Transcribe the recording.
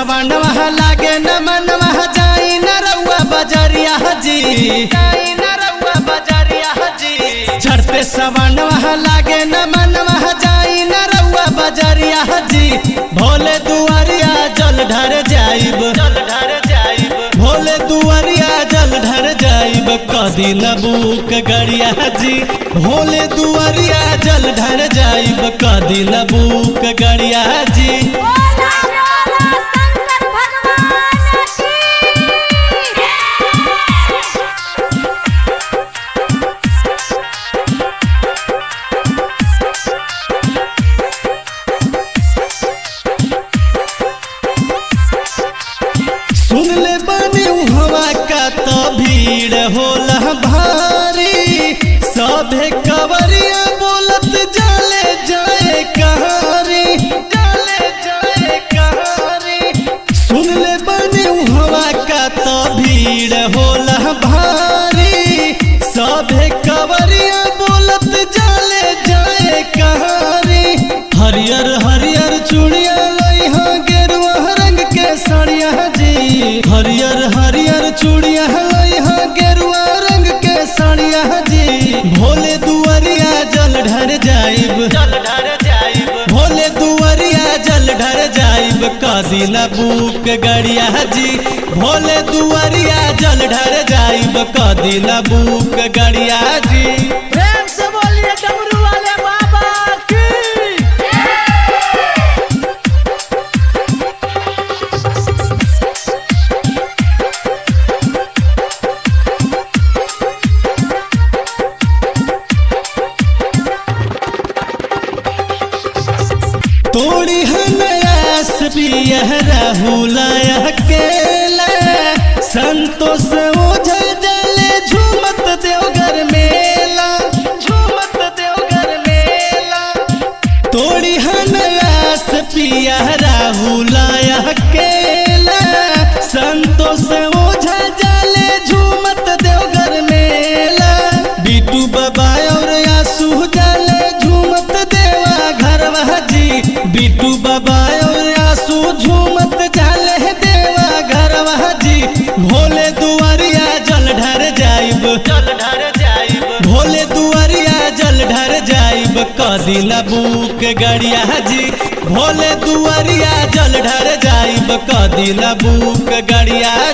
सवनवा लागे न मनवा जाई न रउआ बजरिया जी जाई न रउआ बजरिया जी चढ़ते सवनवा लागे न मनवा जाई न रउआ बजरिया जी भोले दुआरिया जल ढर जाइब जल ढर जाइब भोले दुआरिया जल ढर जाइब कदी न बुक गड़िया जी भोले दुआरिया जल ढर जाइब कदी न बुक गड़िया जी बोला बोला शंकर भगवान की सुन ले बनी हवा का तो भीड़ होला भारी सभे कवरिया बोलत जाले जाए कहारी जाले जाए कहारी सुन ले बनी हवा का तो भीड़ होला भारी सभे कवरिया बोलत जाले जाए कहारी हरियर हरियर चूड़िया लई हाँ गेरुआ रंग के साड़िया जी हरियर हरियर चूड़िया लई हाँ गेरुआ रंग के साड़िया जी भोले दुआरिया जल ढर जाइब जल ढर जाइब भोले दुआरिया जल ढर जाइब कदी न बुक गड़िया जी भोले दुआरिया जल ढर जाइब कदी न बुक गड़िया जी प्रेम से बोलिए डमरू वाले बाबा की तोड़ी हनयास पियह राहुलाया केला संतोष ओझा जले झूमत देवघर मेला झूमत देवघर मेला तोड़ी हनयास पियह राहुलाया केला संतोष ओझा जले झूमत देवघर मेला बिटू बाबा और आसू जाले झूमत देवा घरवा जी बिटू बाबा और आसू झूमत जाले देवा घरवा जी भोले दुआरिया जल ढर जाइब जल ढर जाइब भोले दुआरिया जल ढर जाइब कदी न बुक गड़िया जी भोले दुआरिया जल ढर जाइब कदी न बुक गड़िया